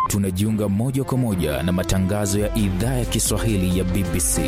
tunajiunga moja kwa moja na matangazo ya idhaa ya Kiswahili ya BBC.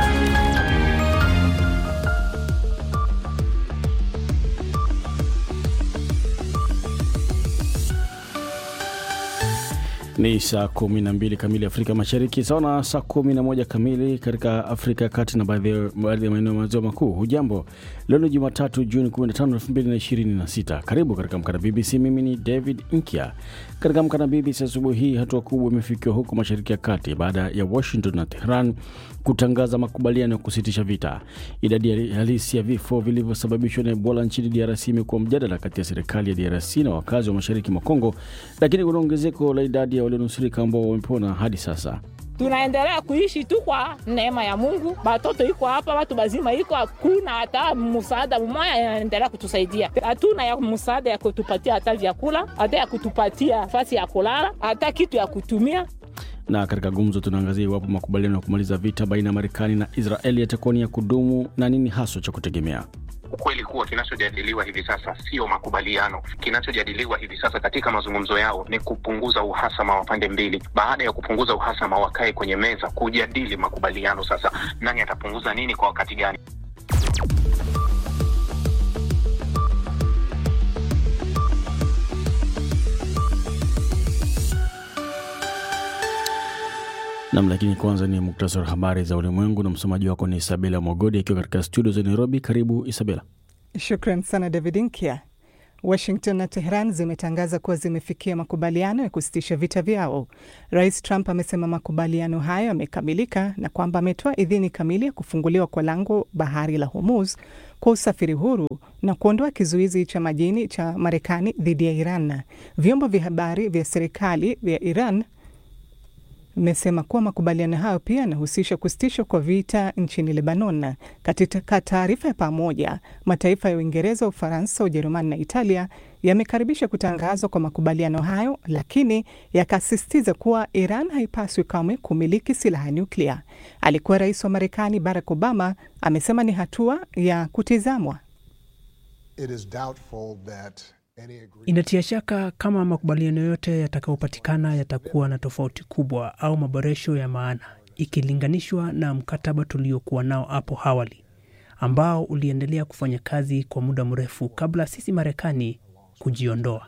Ni saa 12 kamili Afrika Mashariki, sawa na saa 11 kamili katika Afrika ya Kati na baadhi ya maeneo ya maziwa makuu. Hujambo, leo ni Jumatatu Juni 15, 2026. Karibu katika Amka na BBC. Mimi ni David Nkya. Katika Amka na BBC asubuhi hii, hatua kubwa imefikiwa huko Mashariki ya Kati baada ya Washington na Tehran kutangaza makubaliano ya kusitisha vita. Idadi halisi ya vifo vilivyosababishwa na Ebola nchini DRC imekuwa mjadala kati ya serikali ya DRC na wakazi wa mashariki mwa Kongo, lakini kuna ongezeko la idadi ya walionusurika ambao wamepona hadi sasa. Tunaendelea kuishi tu kwa neema ya Mungu. Batoto iko hapa, watu bazima iko, hakuna hata msaada mmoja inaendelea kutusaidia. Hatuna ya msaada ya kutupatia hata vyakula, hata ya kutupatia nafasi ya kulala, hata kitu ya kutumia na katika gumzo tunaangazia iwapo makubaliano ya kumaliza vita baina ya Marekani na Israeli yatakuwa ni ya kudumu na nini haswa cha kutegemea. Ukweli kuwa kinachojadiliwa hivi sasa sio makubaliano. Kinachojadiliwa hivi sasa katika mazungumzo yao ni kupunguza uhasama wa pande mbili. Baada ya kupunguza uhasama, wakae kwenye meza kujadili makubaliano. Sasa nani atapunguza nini kwa wakati gani? Nam, lakini kwanza ni muktasari wa habari za ulimwengu na msomaji wako ni Isabela Mogodi akiwa katika studio za Nairobi. Karibu Isabela. Shukran sana David Nkia. Washington na Tehran zimetangaza kuwa zimefikia makubaliano ya kusitisha vita vyao. Rais Trump amesema makubaliano hayo yamekamilika na kwamba ametoa idhini kamili ya kufunguliwa kwa lango bahari la Hormuz kwa usafiri huru na kuondoa kizuizi cha majini cha Marekani dhidi ya Iran. Vyombo vya habari vya serikali vya Iran imesema kuwa makubaliano hayo pia yanahusisha kusitishwa kwa vita nchini Lebanon. Katika taarifa ya pamoja, mataifa ya Uingereza, Ufaransa, Ujerumani na Italia yamekaribisha kutangazwa kwa makubaliano hayo, lakini yakasisitiza kuwa Iran haipaswi kamwe kumiliki silaha nyuklia. Alikuwa rais wa Marekani Barack Obama amesema ni hatua ya kutizamwa. Inatia shaka kama makubaliano yote yatakayopatikana yatakuwa na tofauti kubwa au maboresho ya maana ikilinganishwa na mkataba tuliokuwa nao hapo awali ambao uliendelea kufanya kazi kwa muda mrefu kabla sisi Marekani kujiondoa.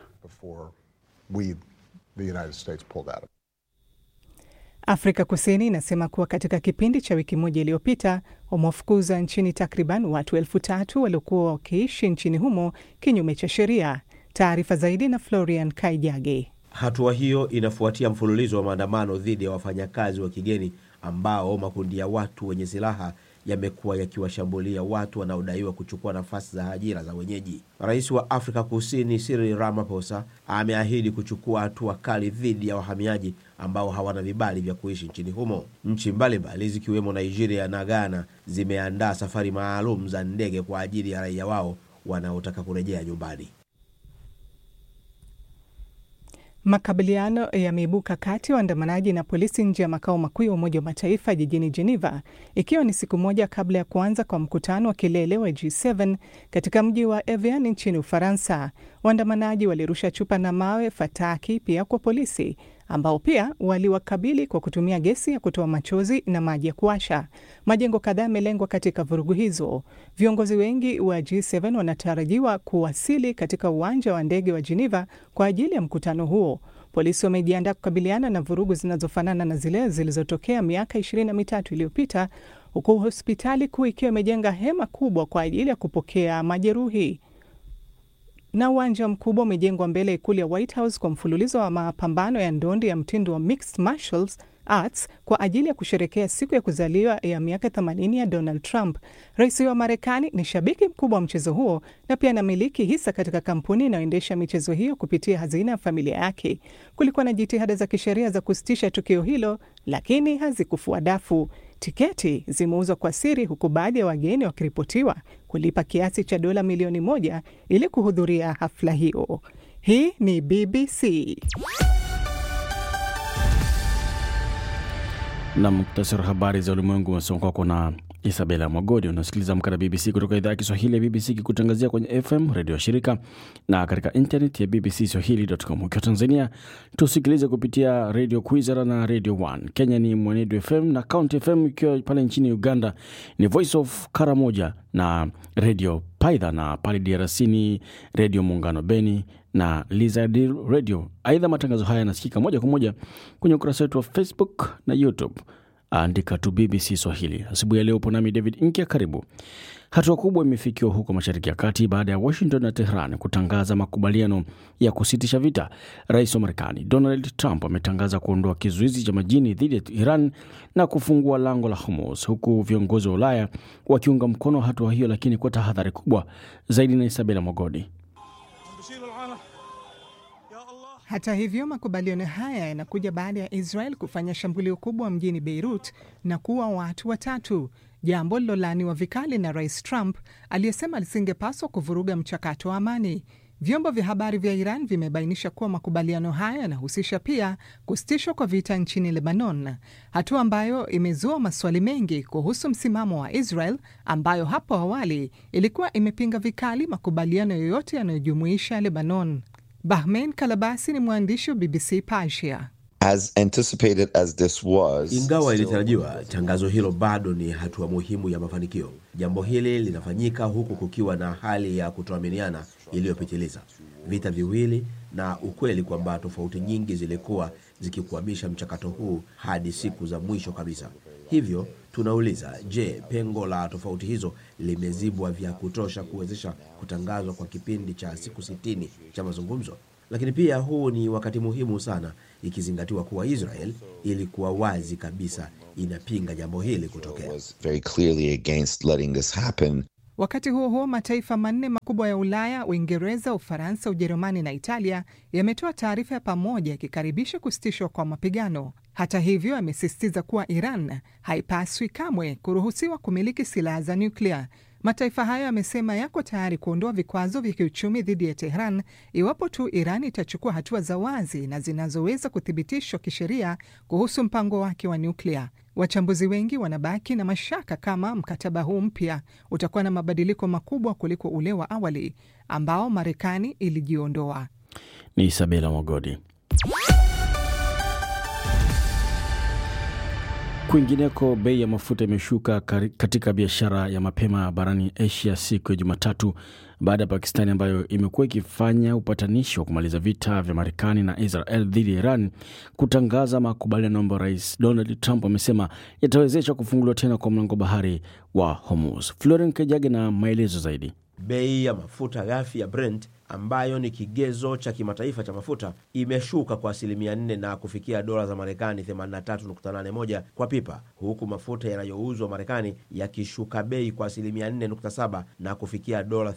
Afrika Kusini inasema kuwa katika kipindi cha wiki moja iliyopita wamewafukuza nchini takriban watu elfu tatu waliokuwa wakiishi nchini humo kinyume cha sheria. Taarifa zaidi na Florian Kaijage. Hatua hiyo inafuatia mfululizo wa maandamano dhidi ya wafanyakazi wa kigeni ambao makundi ya watu wenye silaha yamekuwa yakiwashambulia watu wanaodaiwa kuchukua nafasi za ajira za wenyeji. Rais wa Afrika Kusini Cyril Ramaphosa ameahidi kuchukua hatua kali dhidi ya wahamiaji ambao hawana vibali vya kuishi nchini humo. Nchi mbalimbali zikiwemo Nigeria na Ghana zimeandaa safari maalum za ndege kwa ajili ya raia wao wanaotaka kurejea nyumbani. Makabiliano yameibuka kati ya waandamanaji na polisi nje ya makao makuu ya Umoja wa Mataifa jijini Geneva, ikiwa ni siku moja kabla ya kuanza kwa mkutano wa kilele wa G7 katika mji wa Evian nchini Ufaransa. Waandamanaji walirusha chupa na mawe, fataki pia kwa polisi ambao pia waliwakabili kwa kutumia gesi ya kutoa machozi na maji ya kuasha. Majengo kadhaa yamelengwa katika vurugu hizo. Viongozi wengi wa G7 wanatarajiwa kuwasili katika uwanja wa ndege wa Geneva kwa ajili ya mkutano huo. Polisi wamejiandaa kukabiliana na vurugu zinazofanana na zile zilizotokea miaka ishirini na mitatu iliyopita, huku hospitali kuu ikiwa imejenga hema kubwa kwa ajili ya kupokea majeruhi na uwanja mkubwa umejengwa mbele ya ikulu ya White House kwa mfululizo wa mapambano ya ndondi ya mtindo wa mixed martial arts kwa ajili ya kusherekea siku ya kuzaliwa ya miaka 80 ya Donald Trump. Rais wa Marekani ni shabiki mkubwa wa mchezo huo na pia anamiliki hisa katika kampuni inayoendesha michezo hiyo kupitia hazina ya familia yake. Kulikuwa na jitihada za kisheria za kusitisha tukio hilo, lakini hazikufua dafu. Tiketi zimeuzwa kwa siri, huku baadhi ya wageni wakiripotiwa kulipa kiasi cha dola milioni moja ili kuhudhuria hafla hiyo. Hii ni BBC. na muktasari wa habari za ulimwengu umesoma kwako na Isabela Mwagodi. Unasikiliza Amka na BBC kutoka idhaa ya Kiswahili ya BBC ikikutangazia kwenye FM redio ya shirika na katika internet ya BBC Swahili.com. Ukiwa Tanzania tusikilize kupitia redio Kwizera na redio One. Kenya ni Mwenedu FM na County FM, ikiwa pale nchini Uganda ni Voice of Karamoja na redio Paidha, na pale DRC ni redio Muungano Beni na Lizard Radio. Aidha, matangazo haya yanasikika moja kwa moja kwenye ukurasa wetu wa Facebook na YouTube, andika tu BBC Swahili. Asubuhi ya leo upo nami David Inkia, karibu. Hatua kubwa imefikiwa huko Mashariki ya Kati baada ya Washington na Tehran kutangaza makubaliano ya kusitisha vita. Rais wa Marekani Donald Trump ametangaza kuondoa kizuizi cha majini dhidi ya Iran na kufungua lango la Hormuz, huku viongozi wa Ulaya wakiunga mkono hatua hiyo, lakini kwa tahadhari kubwa zaidi. Na Isabela Mogodi. Hata hivyo, makubaliano haya yanakuja baada ya Israel kufanya shambulio kubwa mjini Beirut na kuua watu watatu, jambo lilolaaniwa vikali na Rais Trump aliyesema lisingepaswa kuvuruga mchakato wa amani. Vyombo vya habari vya Iran vimebainisha kuwa makubaliano haya yanahusisha pia kusitishwa kwa vita nchini Lebanon, hatua ambayo imezua maswali mengi kuhusu msimamo wa Israel ambayo hapo awali ilikuwa imepinga vikali makubaliano yoyote yanayojumuisha Lebanon. Bahmen Kalabasi ni mwandishi wa BBC Persia. As anticipated as this was, Ingawa still- ilitarajiwa, tangazo hilo bado ni hatua muhimu ya mafanikio. Jambo hili linafanyika huku kukiwa na hali ya kutoaminiana iliyopitiliza, vita viwili na ukweli kwamba tofauti nyingi zilikuwa zikikwamisha mchakato huu hadi siku za mwisho kabisa. Hivyo tunauliza, je, pengo la tofauti hizo limezibwa vya kutosha kuwezesha kutangazwa kwa kipindi cha siku sitini cha mazungumzo? Lakini pia huu ni wakati muhimu sana ikizingatiwa kuwa Israel ilikuwa wazi kabisa inapinga jambo hili kutokea. was very clearly against letting this happen. Wakati huo huo, mataifa manne makubwa ya Ulaya, Uingereza, Ufaransa, Ujerumani na Italia yametoa taarifa ya pamoja yakikaribisha kusitishwa kwa mapigano. Hata hivyo, amesisitiza kuwa Iran haipaswi kamwe kuruhusiwa kumiliki silaha za nyuklia. Mataifa hayo yamesema yako tayari kuondoa vikwazo vya kiuchumi dhidi ya Tehran iwapo tu Iran itachukua hatua za wazi na zinazoweza kuthibitishwa kisheria kuhusu mpango wake wa nyuklia. Wachambuzi wengi wanabaki na mashaka kama mkataba huu mpya utakuwa na mabadiliko makubwa kuliko ule wa awali ambao Marekani ilijiondoa. Ni Isabela Mogodi. Kwingineko, bei ya mafuta imeshuka kari- katika biashara ya mapema barani Asia siku ya Jumatatu baada ya Pakistani ambayo imekuwa ikifanya upatanishi wa kumaliza vita vya Marekani na Israel dhidi ya Iran kutangaza makubaliano ambayo Rais Donald Trump amesema yatawezesha kufunguliwa tena kwa mlango bahari wa Hormuz. Floren Kejage na maelezo zaidi. Bei ya mafuta ghafi ya Brent ambayo ni kigezo cha kimataifa cha mafuta imeshuka kwa asilimia 4 na kufikia dola za Marekani 83.81 kwa pipa, huku mafuta yanayouzwa Marekani yakishuka bei kwa asilimia 4.7 na kufikia dola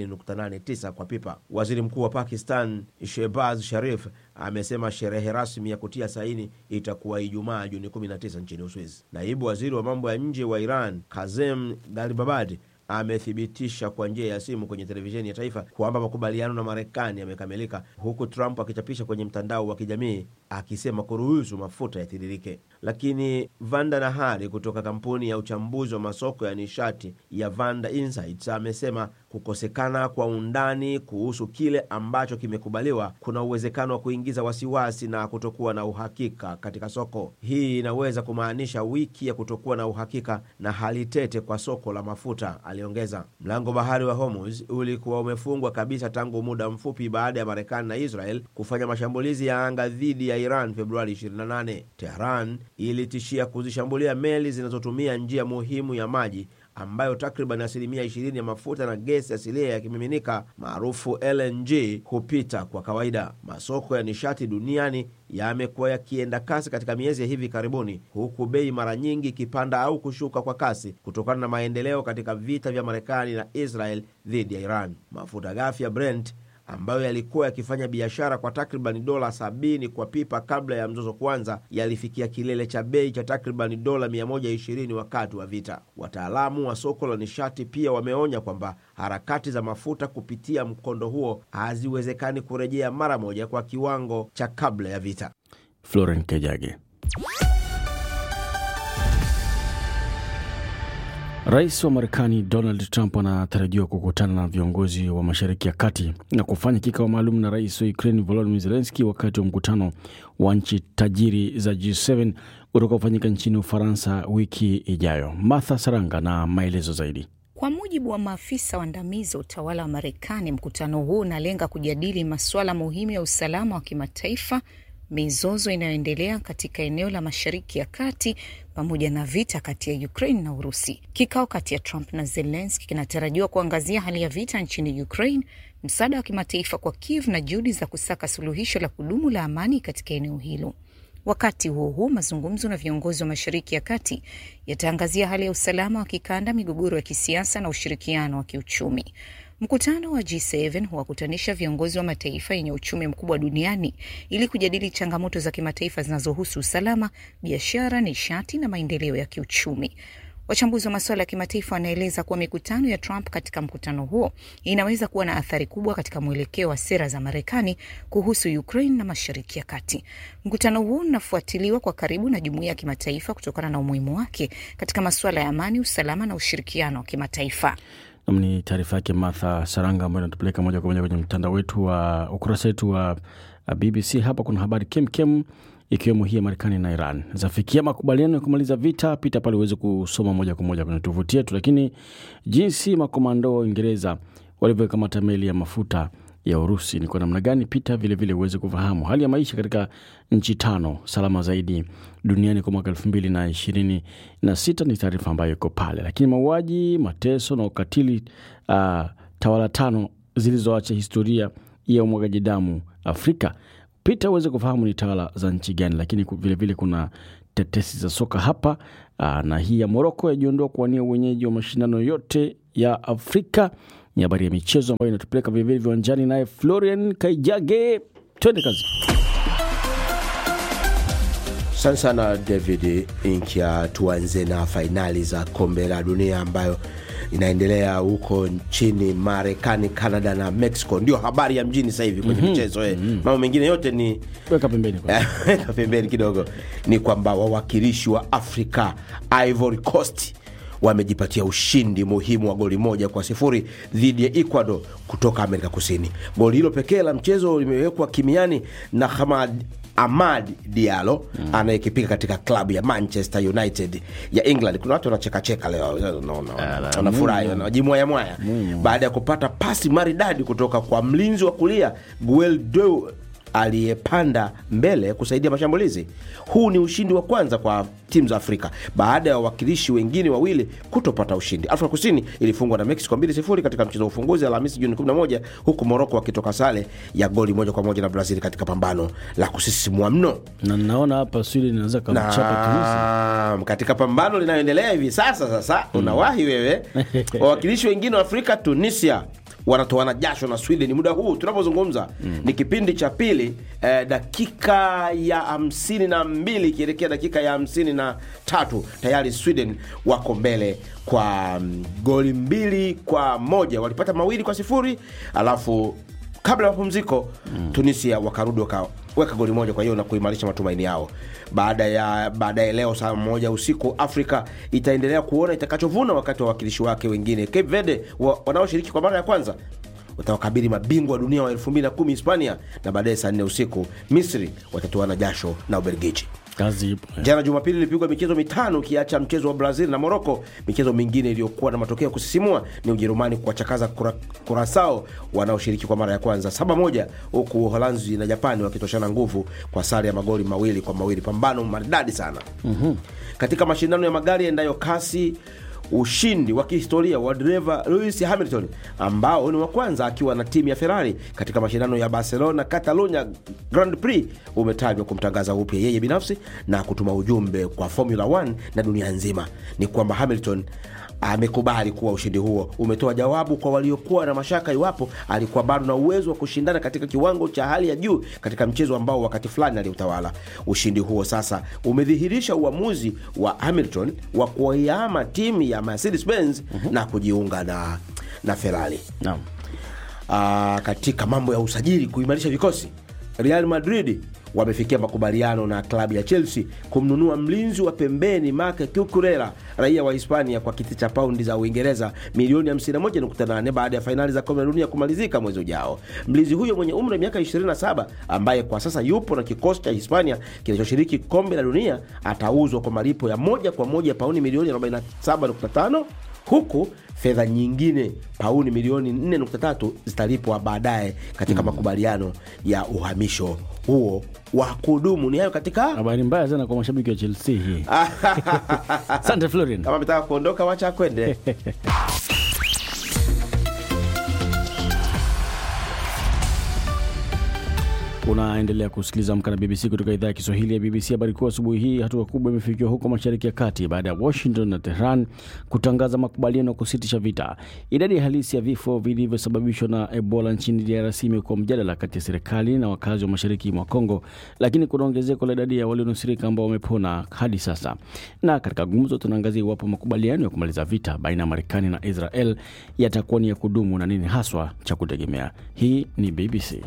80.89 kwa pipa. Waziri Mkuu wa Pakistan Shehbaz Sharif amesema sherehe rasmi ya kutia saini itakuwa Ijumaa Juni 19 nchini Uswizi. Naibu waziri wa mambo ya nje wa Iran Kazem Garibabad amethibitisha kwa njia ya simu kwenye televisheni ya taifa kwamba makubaliano na Marekani yamekamilika, huku Trump akichapisha kwenye mtandao wa kijamii akisema kuruhusu mafuta yatiririke. Lakini Vanda Nahari kutoka kampuni ya uchambuzi wa masoko ya nishati ya Vanda Insights amesema kukosekana kwa undani kuhusu kile ambacho kimekubaliwa kuna uwezekano wa kuingiza wasiwasi na kutokuwa na uhakika katika soko. Hii inaweza kumaanisha wiki ya kutokuwa na uhakika na hali tete kwa soko la mafuta, aliongeza. Mlango bahari wa Hormuz ulikuwa umefungwa kabisa tangu muda mfupi baada ya Marekani na Israel kufanya mashambulizi ya anga dhidi ya Iran Februari 28. Tehran ilitishia kuzishambulia meli zinazotumia njia muhimu ya maji ambayo takriban asilimia 20 ya mafuta na gesi asilia ya kimiminika maarufu LNG hupita kwa kawaida. Masoko ya nishati duniani yamekuwa yakienda kasi katika miezi ya hivi karibuni, huku bei mara nyingi ikipanda au kushuka kwa kasi kutokana na maendeleo katika vita vya Marekani na Israel dhidi ya Iran. Mafuta ghafi ya Brent ambayo yalikuwa yakifanya biashara kwa takriban dola sabini kwa pipa kabla ya mzozo kuanza, yalifikia kilele cha bei cha takriban dola 120 wakati wa vita. Wataalamu wa soko la nishati pia wameonya kwamba harakati za mafuta kupitia mkondo huo haziwezekani kurejea mara moja kwa kiwango cha kabla ya vita. Floren Kejage. Rais wa Marekani Donald Trump anatarajiwa kukutana na viongozi wa Mashariki ya Kati na kufanya kikao maalum na rais wa Ukraine Volodymyr Zelensky wakati wa mkutano wa nchi tajiri za G7 utakaofanyika nchini Ufaransa wiki ijayo. Martha Saranga na maelezo zaidi. Kwa mujibu wa maafisa waandamizi wa utawala wa Marekani, mkutano huu unalenga kujadili masuala muhimu ya usalama wa kimataifa, mizozo inayoendelea katika eneo la Mashariki ya Kati pamoja na vita kati ya Ukraine na Urusi. Kikao kati ya Trump na Zelensky kinatarajiwa kuangazia hali ya vita nchini Ukraine, msaada wa kimataifa kwa Kiev na juhudi za kusaka suluhisho la kudumu la amani katika eneo hilo. Wakati huo huo, mazungumzo na viongozi wa Mashariki ya Kati yataangazia hali ya usalama wa kikanda, migogoro ya kisiasa na ushirikiano wa kiuchumi. Mkutano wa G7 huwakutanisha viongozi wa mataifa yenye uchumi mkubwa duniani ili kujadili changamoto za kimataifa zinazohusu usalama, biashara, nishati na maendeleo ya kiuchumi. Wachambuzi wa masuala ya kimataifa wanaeleza kuwa mikutano ya Trump katika mkutano huo inaweza kuwa na athari kubwa katika mwelekeo wa sera za Marekani kuhusu Ukraine na Mashariki ya Kati. Mkutano huo unafuatiliwa kwa karibu na jumuiya ya kimataifa kutokana na umuhimu wake katika masuala ya amani, usalama na ushirikiano wa kimataifa. Nam ni taarifa yake Martha Saranga ambayo inatupeleka moja kwa moja kwenye mtandao wetu wa ukurasa wetu wa BBC. Hapa kuna habari kemkem ikiwemo hii ya Marekani na Iran zafikia makubaliano ya kumaliza vita. Pita pale uweze kusoma moja kwa moja kwenye tovuti yetu. Lakini jinsi makomando wa Uingereza walivyokamata meli ya mafuta ya Urusi ni kwa namna gani? Pita vilevile uweze kufahamu hali ya maisha katika nchi tano salama zaidi duniani kwa mwaka elfu mbili na ishirini na sita ni taarifa ambayo iko pale. Lakini mauaji, mateso na ukatili uh, tawala tano zilizoacha historia ya umwagaji damu Afrika pita uweze kufahamu ni tawala za nchi gani. Lakini vilevile vile kuna tetesi za soka hapa aa, na hii ya Moroko yajiondoa kuwania uwenyeji wa mashindano yote ya Afrika. Ni habari ya michezo ambayo inatupeleka vilevile viwanjani, naye Florian Kaijage, twende kazi. Asante sana David Inkia. Tuanze na fainali za kombe la dunia ambayo inaendelea huko nchini Marekani, Canada na Mexico. Ndio habari ya mjini sasa hivi kwenye michezo eh. Mambo mengine yote ni Weka pembeni kwa weka pembeni kidogo, ni kwamba wawakilishi wa Afrika Ivory Coast wamejipatia ushindi muhimu wa goli moja kwa sifuri dhidi ya Ecuador kutoka Amerika Kusini. Goli hilo pekee la mchezo limewekwa kimiani na Hamad Amad Diallo mm. anayekipiga katika klabu ya Manchester United ya England. Kuna watu wanachekacheka leo, unaona, wanafurahi, wanajimwaya mwaya baada ya kupata pasi maridadi kutoka kwa mlinzi wa kulia Gueldo aliyepanda mbele kusaidia mashambulizi. Huu ni ushindi wa kwanza kwa timu za Afrika baada ya wawakilishi wengine wawili kutopata ushindi. Afrika Kusini ilifungwa na Mexico 2-0 katika mchezo wa ufunguzi Alhamisi Juni 11, huku Moroko wakitoka sare ya goli moja kwa moja na Brazil katika pambano la kusisimua mno na naona hapa Sweden inaweza kamchapa kabisa. na katika pambano linayoendelea hivi sasa. Sasa unawahi wewe. Wawakilishi wengine wa Afrika, Tunisia wanatoana jasho na Sweden muda huu tunapozungumza. Ni kipindi cha pili eh, dakika ya hamsini na mbili ikielekea dakika ya hamsini na tatu tayari Sweden wako mbele kwa mm, goli mbili kwa moja walipata mawili kwa sifuri alafu kabla ya mapumziko Tunisia wakarudi wakaweka goli moja kwa hiyo na kuimarisha matumaini yao. Baada ya baadaye leo saa moja usiku Afrika itaendelea kuona itakachovuna wakati wa wawakilishi wake wengine Cape Verde wa, wanaoshiriki kwa mara ya kwanza watawakabili mabingwa wa dunia wa 2010 Hispania, na baadaye saa nne usiku Misri watatoana jasho na Ubelgiji. Kazi ipo. Jana Jumapili ilipigwa michezo mitano ukiacha mchezo wa Brazil na Moroko. Michezo mingine iliyokuwa na matokeo ya kusisimua ni Ujerumani kuwachakaza Kura- Kurasao wanaoshiriki kwa mara ya kwanza saba moja, huku Uholanzi na Japani wakitoshana nguvu kwa sare ya magoli mawili kwa mawili. Pambano maridadi sana katika mashindano ya magari yaendayo kasi ushindi wa kihistoria wa dereva Lewis Hamilton ambao ni wa kwanza akiwa na timu ya Ferrari katika mashindano ya Barcelona Catalunya Grand Prix umetajwa kumtangaza upya yeye binafsi na kutuma ujumbe kwa Formula 1 na dunia nzima. Ni kwamba Hamilton amekubali kuwa ushindi huo umetoa jawabu kwa waliokuwa na mashaka iwapo alikuwa bado na uwezo wa kushindana katika kiwango cha hali ya juu katika mchezo ambao wakati fulani aliutawala. Ushindi huo sasa umedhihirisha uamuzi wa Hamilton wa kuihama timu ya Mercedes Benz na kujiunga na, na Ferrari. Naam. Aa, katika mambo ya usajili kuimarisha vikosi Real Madrid wamefikia makubaliano na klabu ya Chelsea kumnunua mlinzi wa pembeni Marc Cucurella raia wa Hispania kwa kiti cha paundi za Uingereza milioni 51.8 baada ya fainali za kombe la dunia kumalizika mwezi ujao. Mlinzi huyo mwenye umri wa miaka 27 ambaye kwa sasa yupo na kikosi cha Hispania kinachoshiriki kombe la dunia atauzwa kwa malipo ya moja kwa moja paundi milioni 47.5 huku fedha nyingine pauni milioni 4.3 zitalipwa baadaye katika makubaliano ya uhamisho huo wa kudumu. Ni hayo katika Habari mbaya sana kwa mashabiki wa Chelsea hii. Asante Florin. kama ametaka kuondoka, wacha kwende. Unaendelea kusikiliza Amka na BBC kutoka idhaa ya Kiswahili ya BBC. Habari kuu asubuhi hii, hatua kubwa imefikiwa huko Mashariki ya Kati baada ya Washington na Tehran kutangaza makubaliano ya kusitisha vita. Idadi halisi ya vifo vilivyosababishwa na Ebola nchini DRC imekuwa mjadala kati ya serikali na wakazi wa mashariki mwa Kongo, lakini kuna ongezeko la idadi ya walionusurika ambao wamepona hadi sasa. Na katika gumzo, tunaangazia iwapo makubaliano ya kumaliza vita baina ya Marekani na Israel yatakuwa ni ya kudumu na nini haswa cha kutegemea. Hii ni BBC.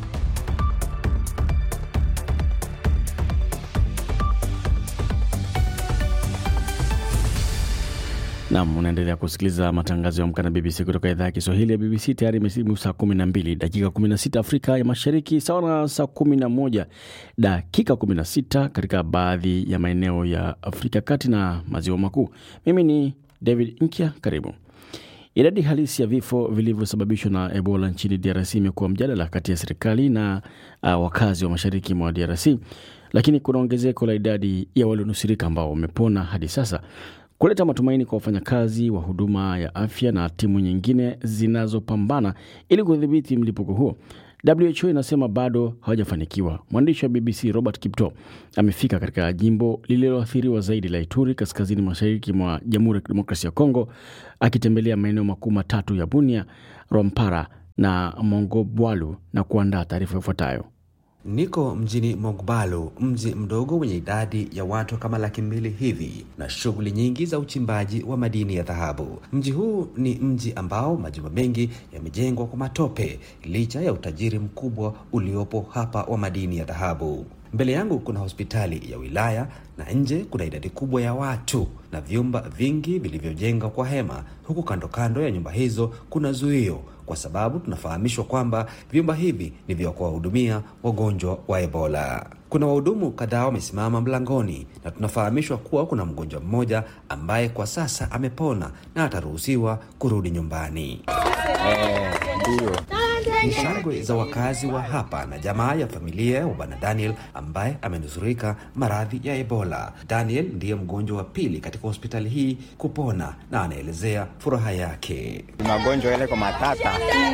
Nam, unaendelea kusikiliza matangazo ya Amka na BBC kutoka idhaa ya Kiswahili ya BBC. Tayari imesimu saa 12 dakika 16 Afrika ya Mashariki, sawa na saa 11 dakika 16 katika baadhi ya maeneo ya Afrika Kati na Maziwa Makuu. Mimi ni David Nkya, karibu. Idadi halisi ya vifo vilivyosababishwa na Ebola nchini DRC imekuwa mjadala kati ya serikali na uh, wakazi wa mashariki mwa DRC, lakini kuna ongezeko la idadi ya walionusurika ambao wamepona hadi sasa kuleta matumaini kwa wafanyakazi wa huduma ya afya na timu nyingine zinazopambana ili kudhibiti mlipuko huo. WHO inasema bado hawajafanikiwa. Mwandishi wa BBC Robert Kipto amefika katika jimbo lililoathiriwa zaidi la Ituri, kaskazini mashariki mwa Jamhuri ya Kidemokrasia ya Kongo, akitembelea maeneo makuu matatu ya Bunia, Rwampara na Mongobwalu na kuandaa taarifa ifuatayo. Niko mjini Mogbalu, mji mdogo wenye idadi ya watu kama laki mbili hivi na shughuli nyingi za uchimbaji wa madini ya dhahabu. Mji huu ni mji ambao majumba mengi yamejengwa kwa matope licha ya utajiri mkubwa uliopo hapa wa madini ya dhahabu. Mbele yangu kuna hospitali ya wilaya na nje kuna idadi kubwa ya watu na vyumba vingi vilivyojengwa kwa hema, huku kando kando ya nyumba hizo kuna zuio kwa sababu tunafahamishwa kwamba vyumba hivi ni vya kuwahudumia wagonjwa wa Ebola. Kuna wahudumu kadhaa wamesimama mlangoni na tunafahamishwa kuwa kuna mgonjwa mmoja ambaye kwa sasa amepona na ataruhusiwa kurudi nyumbani. Ndio. Ni shangwe za wakazi wa hapa na jamaa ya familia ya bwana Daniel ambaye amenusurika maradhi ya Ebola. Daniel ndiye mgonjwa wa pili katika hospitali hii kupona na anaelezea furaha yake. Magonjwa yale kwa matata,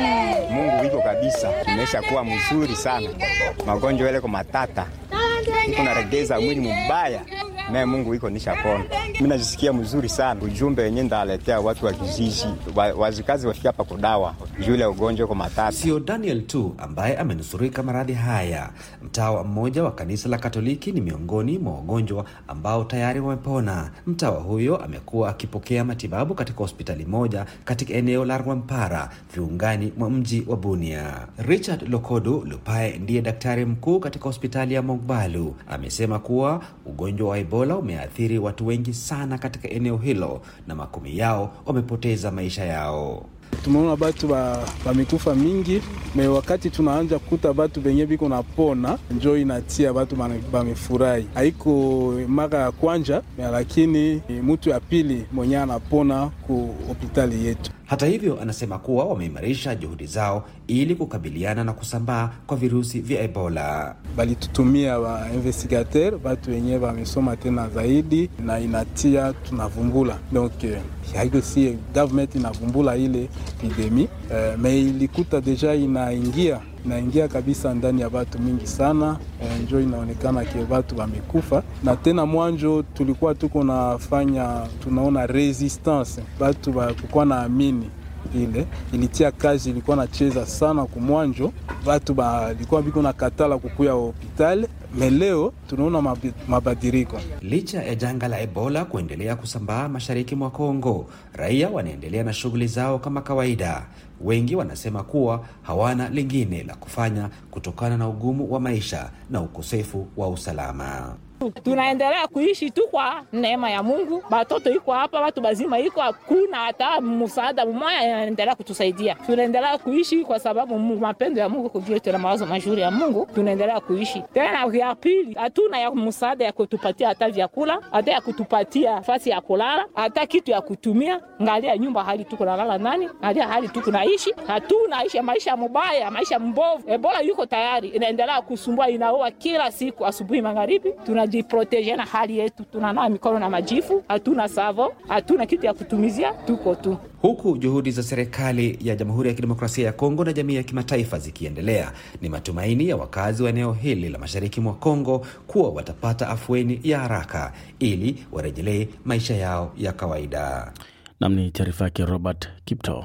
Mungu iko kabisa, imesha kuwa mzuri sana. Magonjwa yale kwa matata iko naregeza mwili mubaya, naye Mungu iko nishapona. Mimi najisikia mzuri sana. Ujumbe wenyewe ndaletea watu wa kijiji wa, wazikazi wafika hapa kudawa jule ugonjwa kwa matata. Sio Daniel tu ambaye amenusurika maradhi haya. Mtawa mmoja wa kanisa la Katoliki ni miongoni mwa wagonjwa ambao tayari wamepona. Mtawa huyo amekuwa akipokea matibabu katika hospitali moja katika eneo la Rwampara, viungani mwa mji wa Bunia. Richard Lokodu Lupae ndiye daktari mkuu katika hospitali ya Mogbalu. Amesema kuwa ugonjwa wa Ebola umeathiri watu wengi sana katika eneo hilo na makumi yao wamepoteza maisha yao. tumeona batu bamekufa mingi me wakati tunaanja kukuta batu benye biko napona njo inatia batu bamefurahi. Haiko mara ya kwanja lakini mutu ya pili mwenye anapona ku hospitali yetu. Hata hivyo, anasema kuwa wameimarisha juhudi zao ili kukabiliana na kusambaa kwa virusi vya Ebola. Balitutumia wa investigateur batu wenyewe wamesoma tena zaidi, na inatia tunavumbula donc haiko si government inavumbula ile epidemi uh, me ilikuta deja inaingia inaingia kabisa ndani ya batu mingi sana e, njo inaonekana ke batu wamekufa, na tena mwanjo tulikuwa tuko nafanya tunaona resistance batu bakukuwa na amini ile ilitia kazi ilikuwa nacheza sana kumwanjo, batu balikuwa biko na katala kukuya hospitali meleo tunaona mabadiriko. Licha ya janga la Ebola kuendelea kusambaa mashariki mwa Kongo, raia wanaendelea na shughuli zao kama kawaida. wengi wanasema kuwa hawana lingine la kufanya kutokana na ugumu wa maisha na ukosefu wa usalama. tunaendelea kuishi tu kwa neema ya Mungu. Batoto iko hapa, watu bazima iko, hakuna hata msaada mmoja inaendelea kutusaidia. Tunaendelea kuishi kwa sababu Mungu, mapendo ya Mungu kuvile, tuna mawazo mazuri ya Mungu, tunaendelea kuishi. Tena ya pili, hatuna ya msaada ya kutupatia hata vyakula, hata ya kutupatia nafasi ya kulala, hata kitu ya kutumia. Ngalia nyumba hali tuko nalala nani, ngalia hali tuko naishi, hatuna ishi maisha mubaya, maisha mbovu. Ebola yuko tayari, inaendelea kusumbua, inaua kila siku, asubuhi magharibi. Tunajiproteje na hali yetu, tunanawa mikono na majifu, hatuna savo, hatuna kitu ya kutumizia, tuko tu Huku juhudi za serikali ya Jamhuri ya Kidemokrasia ya Kongo na jamii ya kimataifa zikiendelea, ni matumaini ya wakazi wa eneo hili la mashariki mwa Kongo kuwa watapata afueni ya haraka ili warejelee maisha yao ya kawaida. Nam ni taarifa yake Robert Kipto.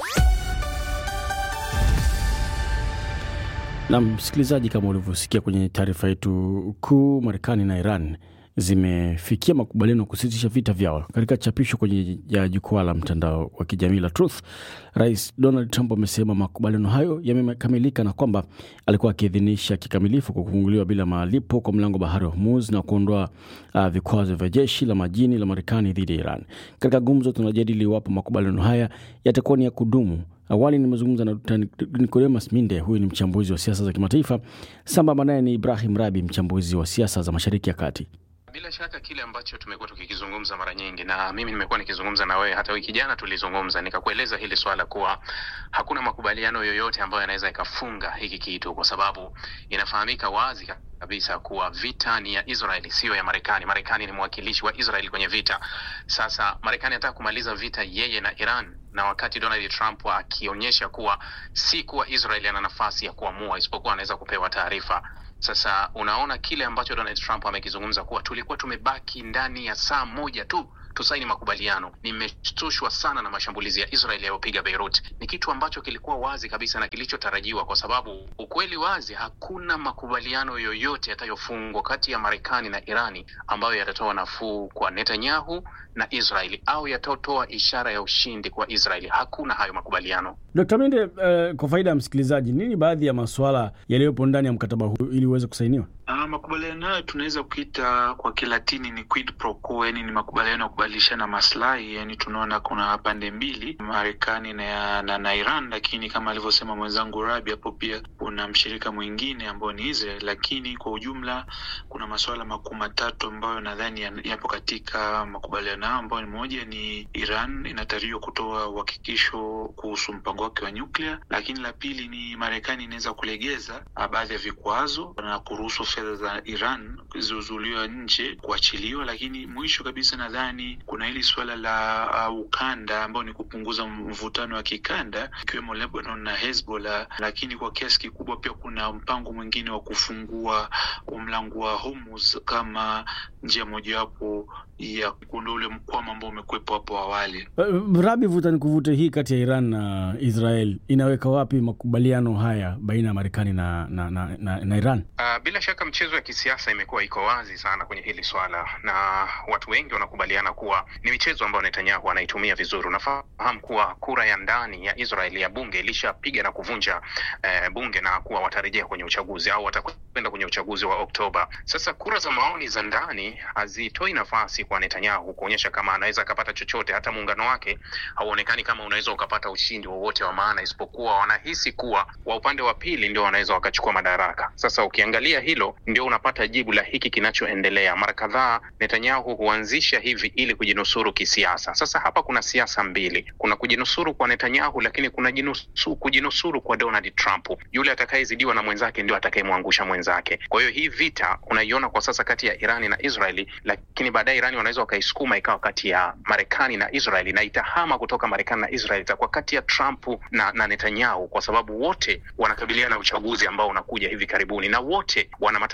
Na msikilizaji, kama ulivyosikia kwenye taarifa yetu kuu, Marekani na Iran zimefikia makubaliano kusitisha vita vyao. Katika chapisho kwenye ya jukwaa la mtandao wa kijamii la Truth, Rais Donald Trump amesema makubaliano hayo yamekamilika na kwamba alikuwa akiidhinisha kikamilifu kwa kufunguliwa bila malipo kwa mlango bahari wa Hormuz na kuondoa uh, vikwazo vya jeshi la majini la Marekani dhidi ya Iran. Katika gumzo, tunajadili iwapo makubaliano haya yatakuwa ni ya kudumu. Awali nimezungumza na Dkt. Nicodemus Minde, huyu ni mchambuzi wa siasa za kimataifa. Sambamba naye ni Ibrahim Rabi, mchambuzi wa siasa za mashariki ya kati. Bila shaka kile ambacho tumekuwa tukikizungumza mara nyingi, na mimi nimekuwa nikizungumza na wewe, hata wiki jana tulizungumza, nikakueleza hili swala kuwa hakuna makubaliano yoyote ambayo yanaweza ikafunga hiki kitu, kwa sababu inafahamika wazi kabisa kuwa vita ni ya Israeli, siyo ya Marekani. Marekani ni mwakilishi wa Israeli kwenye vita. Sasa Marekani anataka kumaliza vita yeye na Iran, na wakati Donald Trump akionyesha kuwa si kuwa Israeli ana nafasi ya kuamua, isipokuwa anaweza kupewa taarifa sasa unaona kile ambacho Donald Trump amekizungumza kuwa tulikuwa tumebaki ndani ya saa moja tu tusaini makubaliano. Nimeshtushwa sana na mashambulizi ya Israel yaliyopiga Beirut. Ni kitu ambacho kilikuwa wazi kabisa na kilichotarajiwa, kwa sababu ukweli wazi, hakuna makubaliano yoyote yatayofungwa kati ya Marekani na Irani ambayo yatatoa nafuu kwa Netanyahu na Israeli au yatatoa ishara ya ushindi kwa Israeli. Hakuna hayo makubaliano. Dkt. Minde, uh, kwa faida ya msikilizaji, nini baadhi ya masuala yaliyopo ndani ya mkataba huu ili uweze kusainiwa? Uh, makubaliano hayo tunaweza kuita kwa Kilatini ni quid pro quo, yani ni makubaliano ya kubadilishana maslahi. Yani tunaona kuna pande mbili, Marekani na, na, na Iran, lakini kama alivyosema mwenzangu Rabi hapo, pia kuna mshirika mwingine ambao ni Israel, lakini kwa ujumla kuna masuala makuu matatu ambayo nadhani yapo katika makubaliano hayo, ambayo ni moja ni Iran inatarajiwa kutoa uhakikisho kuhusu mpango wake wa nyuklia, lakini la pili ni Marekani inaweza kulegeza baadhi ya vikwazo na kuruhusu fedha za Iran zilizozuiliwa nje kuachiliwa. Lakini mwisho kabisa, nadhani kuna hili suala la uh, ukanda ambao ni kupunguza mvutano wa kikanda ikiwemo Lebanon na Hezbollah, lakini kwa kiasi kikubwa pia kuna mpango mwingine wa kufungua mlango wa Hormuz kama njia mojawapo ya kuondoa ule mkwamo ambao umekuwepo hapo awali. Uh, Rabi, vuta ni kuvute hii kati ya Iran na Israel inaweka wapi makubaliano haya baina ya Marekani na, na, na, na, na Iran? Uh, bila shaka mchezo ya kisiasa imekuwa iko wazi sana kwenye hili swala, na watu wengi wanakubaliana kuwa ni michezo ambayo Netanyahu anaitumia vizuri. Unafahamu kuwa kura ya ndani ya Israel ya bunge ilishapiga na kuvunja eh, bunge na kuwa watarejea kwenye uchaguzi au watakwenda kwenye uchaguzi wa Oktoba. Sasa kura za maoni za ndani hazitoi nafasi kwa Netanyahu kuonyesha kama anaweza akapata chochote. Hata muungano wake hauonekani kama unaweza ukapata ushindi wowote wa, wa maana, isipokuwa wanahisi kuwa wa upande wa pili ndio wanaweza wakachukua madaraka. Sasa ukiangalia hilo, ndio unapata jibu la hiki kinachoendelea. Mara kadhaa Netanyahu huanzisha hivi ili kujinusuru kisiasa. Sasa hapa kuna siasa mbili, kuna kujinusuru kwa Netanyahu, lakini kuna jinusu, kujinusuru kwa Donald Trump. Yule atakayezidiwa na mwenzake ndio atakayemwangusha mwenzake. Kwa hiyo hii vita unaiona kwa sasa kati ya Irani na Israeli, lakini baadaye Irani wanaweza wakaisukuma ikawa kati ya Marekani na Israeli na itahama kutoka Marekani na Israeli itakuwa kati ya Trump na, na Netanyahu kwa sababu wote wanakabiliana na uchaguzi ambao unakuja hivi karibuni na wote wana matarajio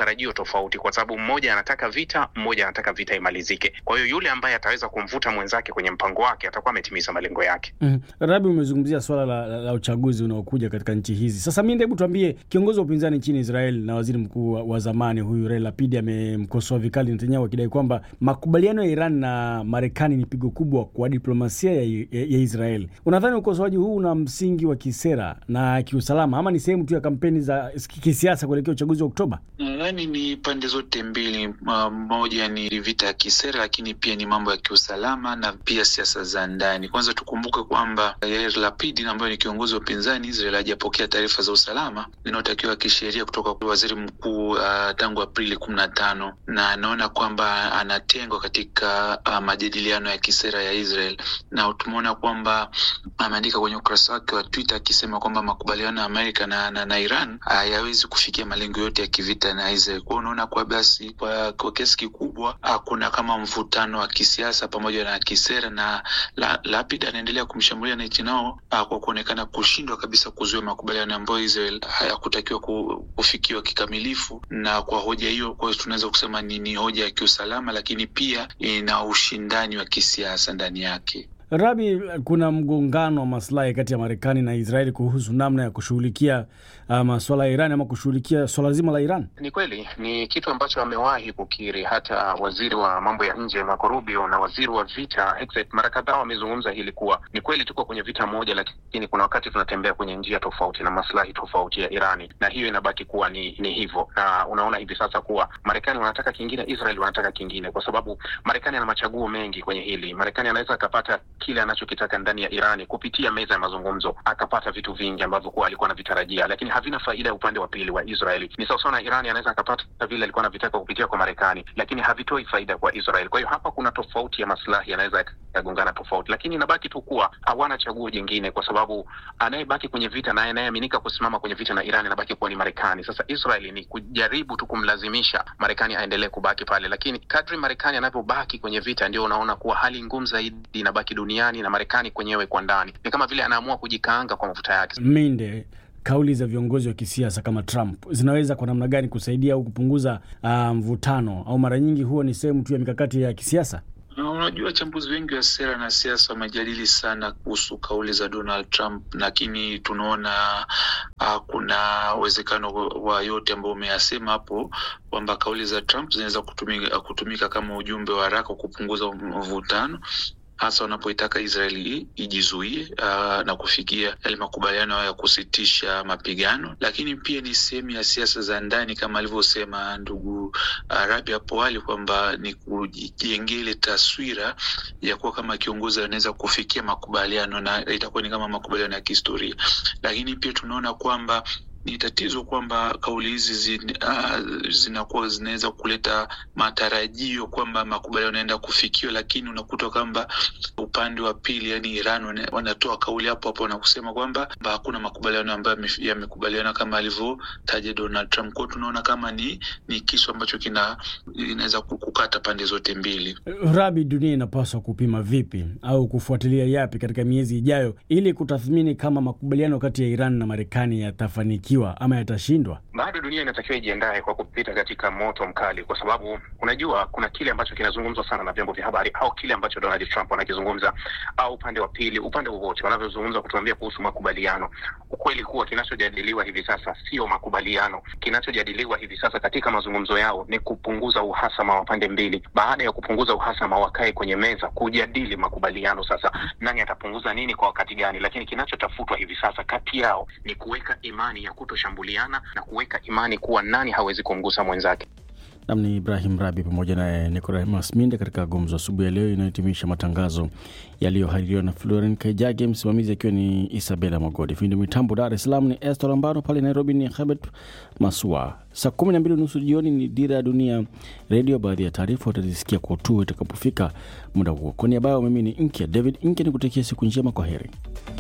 matarajio tofauti, kwa sababu mmoja anataka vita, mmoja anataka vita imalizike. Kwa hiyo yule ambaye ataweza kumvuta mwenzake kwenye mpango wake atakuwa ametimiza malengo yake. Mm. Rabi, umezungumzia swala la, la, la uchaguzi unaokuja katika nchi hizi. Sasa mi hebu tuambie, kiongozi wa upinzani nchini Israel na waziri mkuu wa, wa zamani huyu Yair Lapid amemkosoa vikali Netanyahu akidai kwamba makubaliano ya Iran na Marekani ni pigo kubwa kwa diplomasia ya, ya, ya Israel. Unadhani ukosoaji huu una msingi wa kisera na kiusalama ama ni sehemu tu ya kampeni za kisiasa kuelekea uchaguzi wa Oktoba? Nadhani ni pande zote mbili. Moja ni vita ya kisera, lakini pia ni mambo ya kiusalama na pia siasa za ndani. Kwanza tukumbuke kwamba Yair Lapid ambaye ni kiongozi wa upinzani Israel hajapokea taarifa za usalama zinazotakiwa kisheria kutoka kwa waziri mkuu uh, tangu Aprili kumi na tano na anaona kwamba anatengwa katika uh, majadiliano ya kisera ya Israel, na tumeona kwamba ameandika kwenye ukurasa wake wa Twitter akisema kwamba makubaliano ya Amerika na, na, na Iran hayawezi kufikia malengo yote ya kivita na Israel. Kwa unaona kwa basi kwa, kwa kiasi kikubwa kuna kama mvutano wa kisiasa pamoja na kisera, na la, Lapid anaendelea kumshambulia Netanyahu kwa kuonekana kushindwa kabisa kuzuia makubaliano ambayo Israel hayakutakiwa kufikiwa kikamilifu, na kwa hoja hiyo, kwa hiyo tunaweza kusema ni, ni hoja ya kiusalama, lakini pia ina ushindani wa kisiasa ndani yake. Rabi, kuna mgongano wa maslahi kati ya Marekani na Israeli kuhusu namna ya kushughulikia uh, maswala ya Iran ama kushughulikia swala zima la Iran. Ni kweli, ni kitu ambacho amewahi kukiri hata waziri wa mambo ya nje Marco Rubio na waziri wa vita Hegseth mara kadhaa wamezungumza hili kuwa ni kweli tuko kwenye vita moja, lakini kuna wakati tunatembea kwenye njia tofauti na maslahi tofauti ya Irani, na hiyo inabaki kuwa ni, ni hivyo. Na unaona hivi sasa kuwa Marekani wanataka kingine, Israel wanataka kingine, kwa sababu Marekani ana machaguo mengi kwenye hili. Marekani anaweza akapata kile anachokitaka ndani ya Irani kupitia meza ya mazungumzo, akapata vitu vingi ambavyo kuwa alikuwa anavitarajia, lakini havina faida ya upande wa pili wa Israeli. Ni sawasawa na Irani anaweza akapata vile alikuwa anavitaka kupitia kwa Marekani, lakini havitoi faida kwa Israel. Kwa hiyo hapa kuna tofauti ya maslahi yanaweza yakagongana tofauti, lakini inabaki tu kuwa hawana chaguo jingine, kwa sababu anayebaki kwenye vita na anayeaminika kusimama kwenye vita na Irani anabaki kuwa ni Marekani. Sasa Israeli ni kujaribu tu kumlazimisha Marekani aendelee kubaki pale, lakini kadri Marekani anavyobaki kwenye vita, ndio unaona kuwa hali ngumu zaidi inabaki duniani na Marekani kwenyewe kwa ndani ni kama vile anaamua kujikaanga kwa mafuta yake. Minde, kauli za viongozi wa kisiasa kama Trump zinaweza kwa namna gani kusaidia au kupunguza uh, mvutano au mara nyingi huwa ni sehemu tu ya mikakati ya kisiasa? Unajua, wachambuzi wengi wa sera na siasa wamejadili sana kuhusu kauli za Donald Trump, lakini tunaona uh, kuna uwezekano wa yote ambao umeyasema hapo kwamba kauli za Trump zinaweza kutumika, kutumika kama ujumbe wa haraka kupunguza mvutano hasa wanapoitaka Israeli ijizuie uh, na kufikia yale makubaliano ya kusitisha mapigano, lakini pia ni sehemu ya siasa za ndani kama alivyosema ndugu uh, Rabi hapo awali kwamba ni kujengea ile taswira ya kuwa kama kiongozi anaweza kufikia makubaliano na itakuwa ni kama makubaliano ya kihistoria, lakini pia tunaona kwamba ni tatizo kwamba kauli hizi zin, uh, zinakuwa zinaweza kuleta matarajio kwamba makubaliano yanaenda kufikiwa, lakini unakuta kwamba upande wa pili, yani Iran, wanatoa kauli hapo hapo na kusema kwamba hakuna makubaliano ambayo yamekubaliana kama alivyotaja Donald Trump. Kwao tunaona kama ni, ni kisu ambacho kina inaweza kukata pande zote mbili. Rabi, dunia inapaswa kupima vipi au kufuatilia yapi katika miezi ijayo ili kutathmini kama makubaliano kati ya Iran na Marekani yatafanikiwa ama yatashindwa? Bado dunia inatakiwa ijiandae kwa kupita katika moto mkali, kwa sababu unajua kuna kile ambacho kinazungumzwa sana na vyombo vya habari au kile ambacho Donald Trump anakizungumza au upande wa pili, upande wowote wanavyozungumza kutuambia kuhusu makubaliano. Ukweli kuwa kinachojadiliwa hivi sasa sio makubaliano. Kinachojadiliwa hivi sasa katika mazungumzo yao ni kupunguza uhasama wa pande mbili. Baada ya kupunguza uhasama, wakae kwenye meza kujadili makubaliano. Sasa nani atapunguza nini kwa wakati gani? Lakini kinachotafutwa hivi sasa kati yao ni kuweka imani ya kutoshambuliana na kuweka imani kuwa nani hawezi kumgusa mwenzake. Nam ni Ibrahim Rabi pamoja naye Nicodemus Minde katika gumzo asubuhi ya leo inayohitimisha matangazo yaliyohaririwa na Floren Kaijage, msimamizi akiwa ni Isabela Magodi, fundi mitambo Dar es Salaam ni Estor Ambano, pale Nairobi ni Hebert Masua. Saa kumi na mbili nusu jioni ni Dira ya Dunia Redio. Baadhi ya taarifa utazisikia kwa utuo itakapofika muda huo. Kwa niaba yao mimi ni Nkya David Nkya, ni kutakia siku njema. Kwa heri.